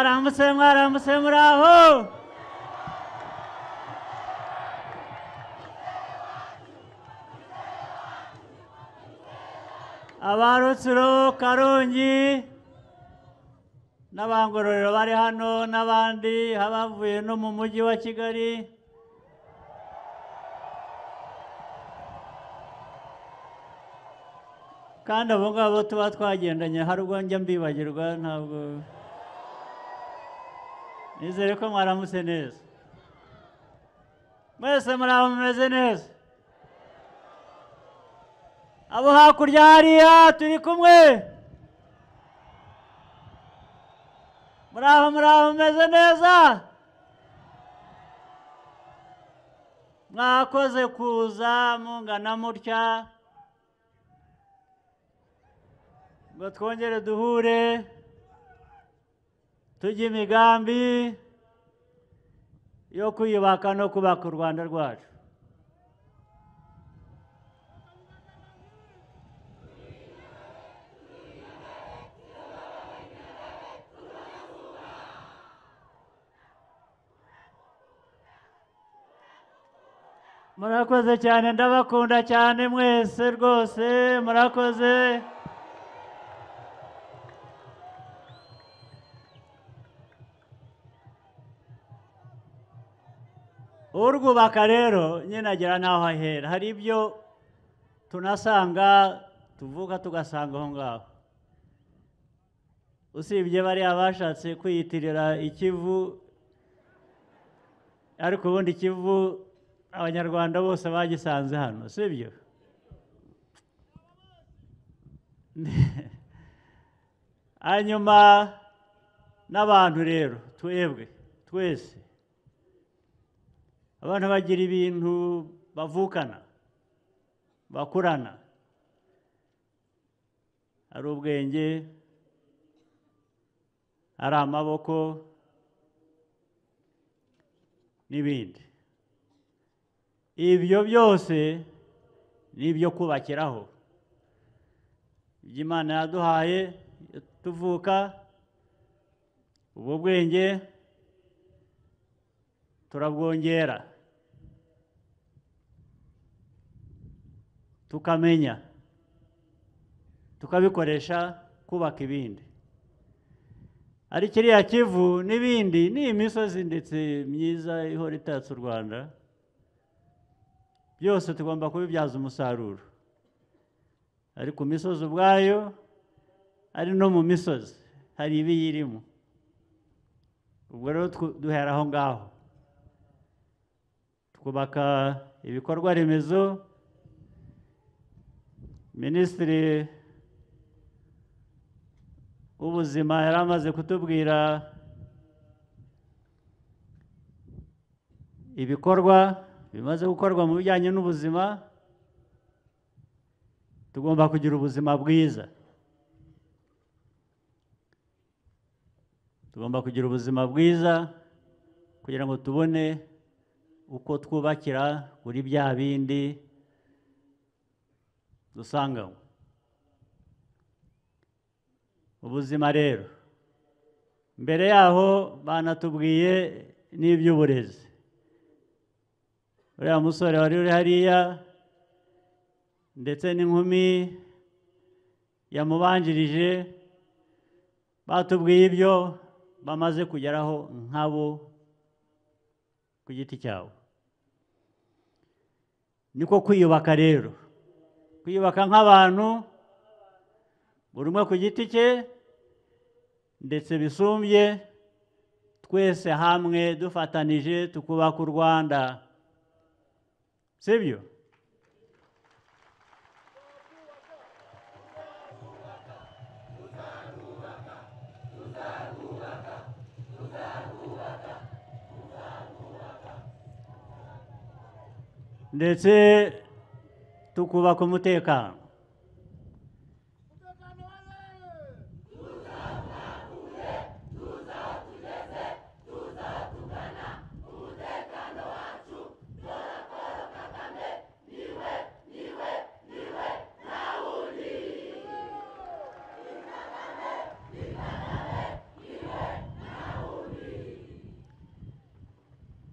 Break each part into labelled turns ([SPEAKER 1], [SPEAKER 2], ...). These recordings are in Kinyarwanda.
[SPEAKER 1] రామసింహ రామసింహరావు abantu suro karongi n'abangororero bari hano n'abandi abavuye no mu mujyi wa kigali kandi abo ngabo tuba twagendanye hari ubwo njya mbibagirwa ntabwo nizere ko mwaramutse neza mwese muri aho mumeze neza abo hakurya hariya turi kumwe muri aho muri aho mumeze neza mwakoze kuza mungana mutya ngo twongere duhure tujye imigambi yo kwiyubaka no kubaka u rwanda rwacu murakoze cyane ndabakunda cyane mwese rwose murakoze urwubaka rero nyine agera n'aho ahera hari ibyo tunasanga tuvuka tugasanga aho ngaho usibye bariya bashatse kwiyitirira ikivu ariko ubundi ikivu abanyarwanda bose bagisanze hano si byo hanyuma n'abantu rero twebwe twese abantu bagira ibintu bavukana bakurana hari ubwenge hari amaboko n'ibindi ibyo byose ni ibyo kubakiraho ibyo imana yaduhaye tuvuka ubu bwenge turabwongera tukamenya tukabikoresha kubaka ibindi ari kiriya kivu n'ibindi ni imisozi ndetse myiza ihora itatse u rwanda byose tugomba kubibyaza umusaruro ari ku misozi ubwayo ari no mu misozi hari ibiyirimo ubwo rero duhera aho ngaho twubaka ibikorwa remezo minisitiri w'ubuzima yari amaze kutubwira ibikorwa bimaze gukorwa mu bijyanye n'ubuzima tugomba kugira ubuzima bwiza tugomba kugira ubuzima bwiza kugira ngo tubone uko twubakira kuri bya bindi dusanganywe ubuzima rero mbere yaho banatubwiye n'iby'uburezi uriya musore wari uri hariya ndetse n'inkumi yamubanjirije batubwiye ibyo bamaze kugeraho nkabo ku giti cyabo niko kwiyubaka rero kwiyubaka nk'abantu buri umwe ku giti cye ndetse bisumbye twese hamwe dufatanije tukubaka u rwanda sibyo ndetse tukubaka umutekano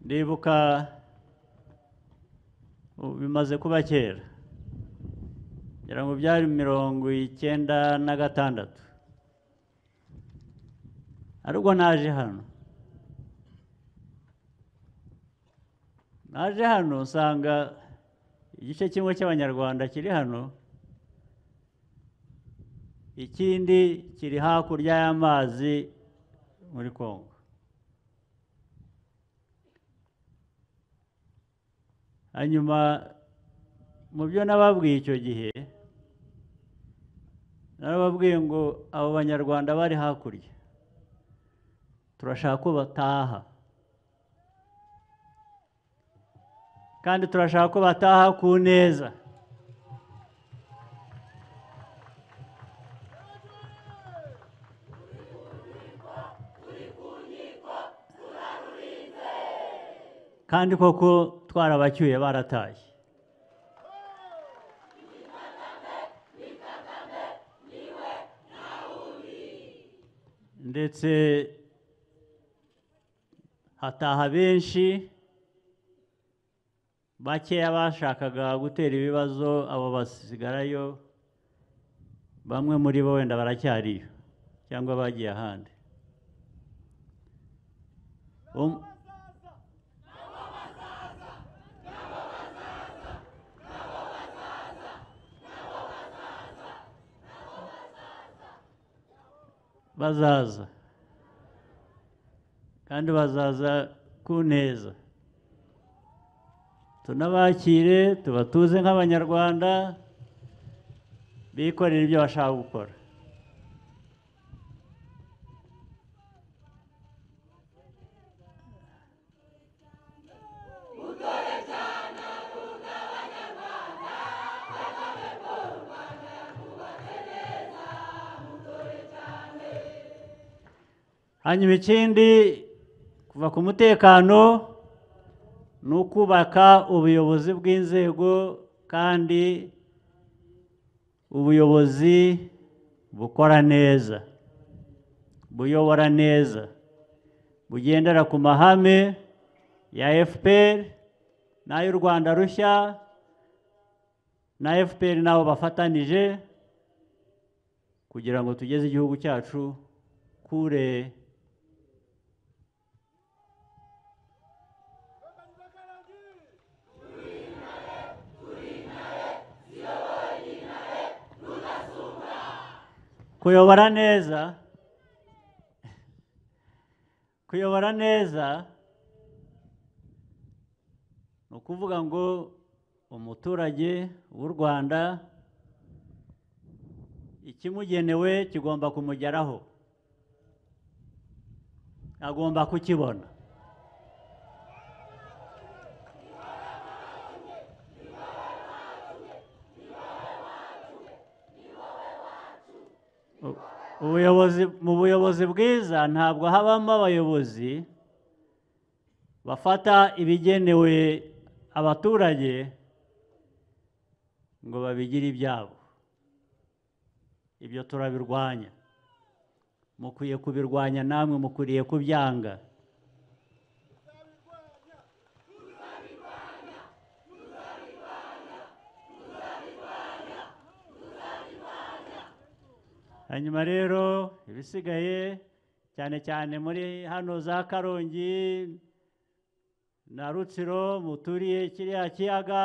[SPEAKER 1] ndibuka ubu bimaze kuba kera ngira ngo byari mirongo icyenda na gatandatu ariko naje hano naje hano nsanga igice kimwe cy'abanyarwanda kiri hano ikindi kiri hakurya y'amazi muri congo hanyuma mu byo nababwiye icyo gihe nababwiye ngo abo banyarwanda bari hakurya turashaka ko bataha kandi turashaka ko bataha ku neza kandi koko twarabacyuye barataye ndetse hataha benshi bakeya bashakaga gutera ibibazo abo basigarayo bamwe muri bo wenda baracyariyo cyangwa bagiye ahandi Um- bazaza kandi bazaza ku neza tunabakire tubatuze nk'abanyarwanda bikorera ibyo bashaka gukora hanyuma ikindi kuva ku mutekano ni ukubaka ubuyobozi bw'inzego kandi ubuyobozi bukora neza buyobora neza bugendera ku mahame ya FPR n'ay'u Rwanda rushya na FPR nabo bafatanije kugira ngo tugeze igihugu cyacu kure kuyobora neza kuyobora neza ni ukuvuga ngo umuturage w'u rwanda ikimugenewe kigomba kumugeraho agomba kukibona ubuyobozi mu buyobozi bwiza ntabwo habamo abayobozi bafata ibigenewe abaturage ngo babigire ibyabo ibyo turabirwanya mukwiye kubirwanya namwe mukwiriye kubyanga hanyuma rero ibisigaye cyane cyane muri hano za karongi na rutsiro muturiye kiriya kiyaga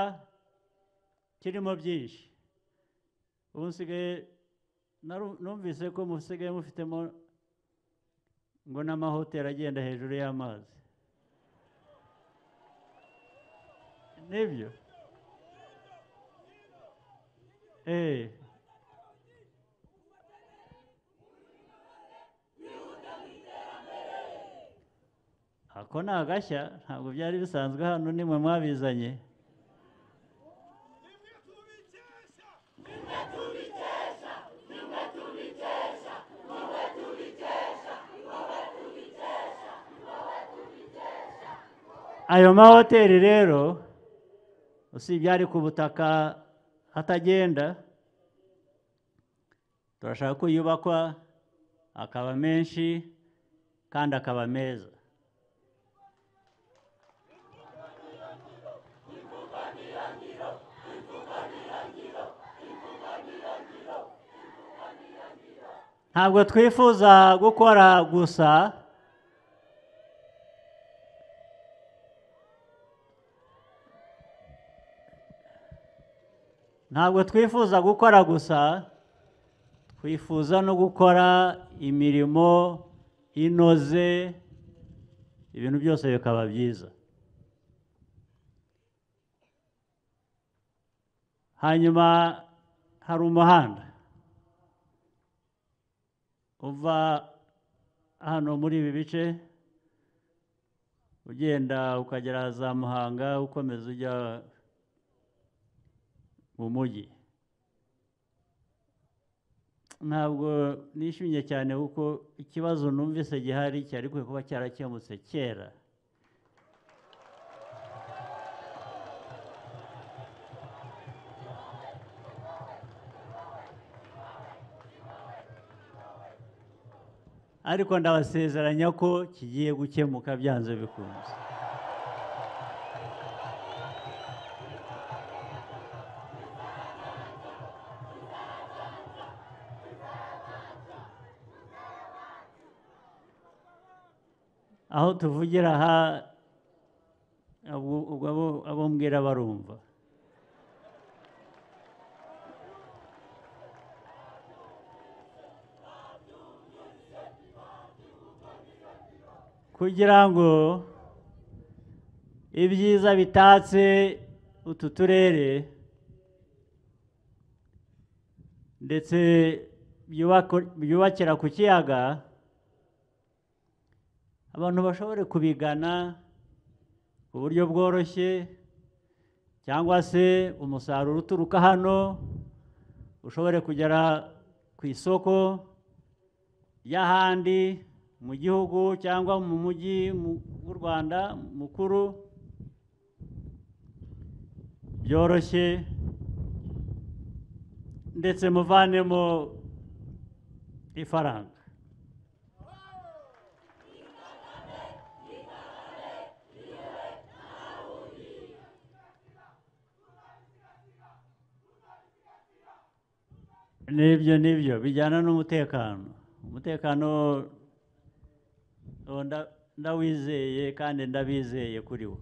[SPEAKER 1] kirimo byinshi ubu nsigaye naru- numvise ko musigaye mufitemo ngo n'amahoteli agenda hejuru y'amazi nibyo eee ako ni agashya ntabwo byari bisanzwe hano nimwe mwabizanye ayo mahoteli rero usibye ari ku butaka atagenda turashaka ko yubakwa akaba menshi kandi akaba meza ntabwo twifuza gukora gusa ntabwo twifuza gukora gusa twifuza no gukora imirimo inoze ibintu byose bikaba byiza hanyuma hari umuhanda uva hano muri ibi bice ugenda ukagera za muhanga ukomeza ujya mu mujyi ntabwo nishimye cyane kuko ikibazo numvise gihari cyari kwiye kuba cyarakemutse kera ariko ndabasezeranya ko kigiye gukemuka byanze bikunze aho tuvugira aha abo- ubwo abo- abo mbwira barumva kugira ngo ibyiza bitatse utu turere ndetse byubako- byubakira ku kiyaga abantu bashobore kubigana ku buryo bworoshye cyangwa se umusaruro uturuka hano ushobore kugera ku isoko y'ahandi mu gihugu cyangwa mu mujyi mu- w'u rwanda mukuru byoroshye ndetse muvanemo ifaranga n'ibyo n'ibyo bijyana n'umutekano umutekano uwo nda- ndawizeye kandi ndabizeye kuri wo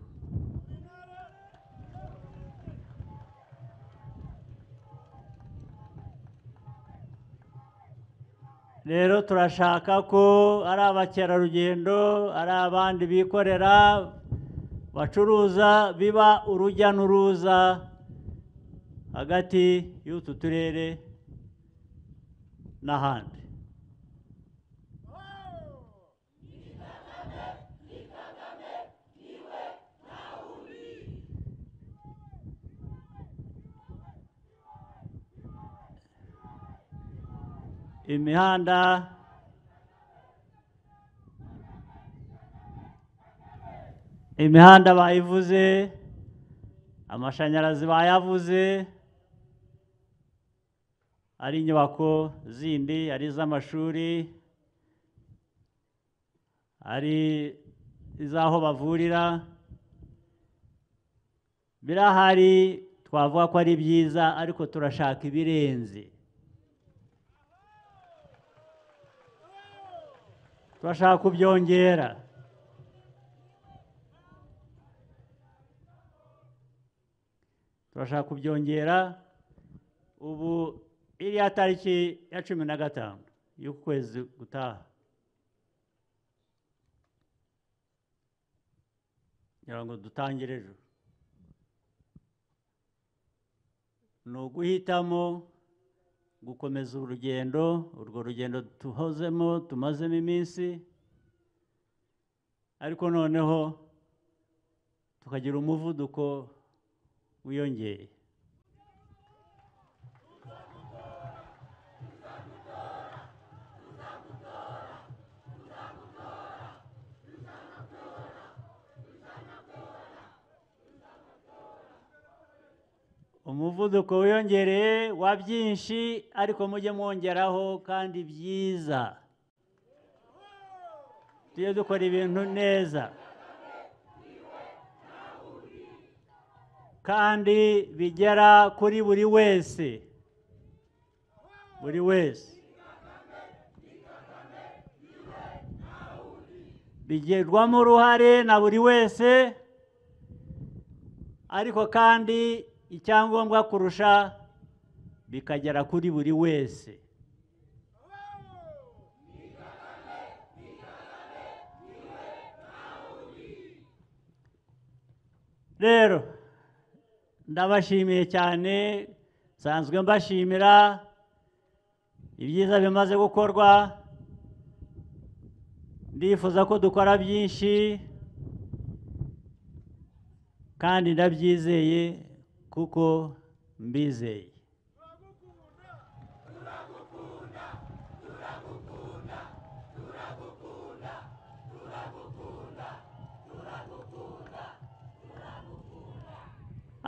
[SPEAKER 1] rero turashaka ko ari abakerarugendo ari abandi bikorera bacuruza biba urujya n'uruza hagati y'utu turere n'ahandi imihanda imihanda bayivuze amashanyarazi bayavuze ari inyubako zindi ari iz'amashuri ari iz'aho bavurira birahari twavuga ko ari byiza ariko turashaka ibirenze turashaka kubyongera turashaka kubyongera ubu iriya tariki ya cumi na gatanu y'ukwezi gutaha kugira ngo dutangire ejo ni uguhitamo gukomeza urugendo urwo rugendo tuhozemo tumazemo iminsi ariko noneho tukagira umuvuduko wiyongeye umuvuduko wiyongereye wa byinshi ariko mujye mwongeraho kandi byiza tujye dukora ibintu neza kandi bigera kuri buri wese buri wese bigirwamo uruhare na buri wese ariko kandi icyangombwa kurusha bikagera kuri buri wese rero ndabashimiye cyane nsanzwe mbashimira ibyiza bimaze gukorwa ndifuza ko dukora byinshi kandi ndabyizeye kuko mbizeye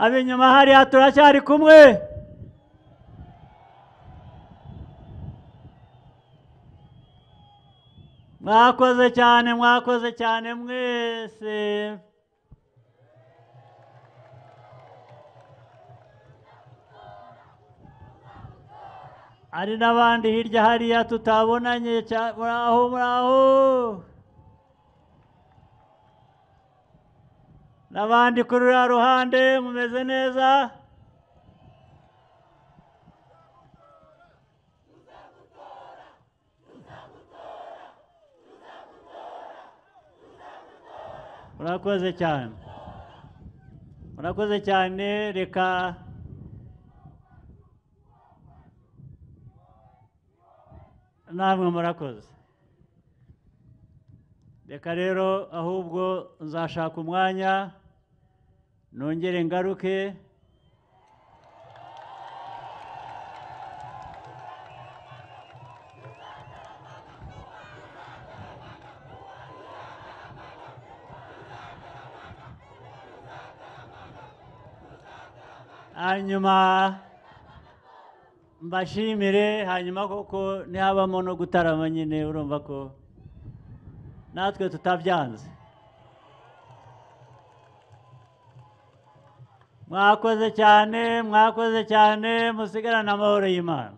[SPEAKER 1] ab'inyuma hariya turacyari kumwe mwakoze cyane mwakoze cyane mwese hari n'abandi hirya hariya tutabonanye cya- muraho muraho n'abandi kuri ruriya ruhande mumeze neza murakoze cyane murakoze cyane reka namwe murakoze reka rero ahubwo nzashaka umwanya nongere ngaruke hanyuma mbashimire hanyuma koko ntihabamo no gutarama nyine urumva ko natwe tutabyanze mwakoze cyane mwakoze cyane musigarane amahoro y'imana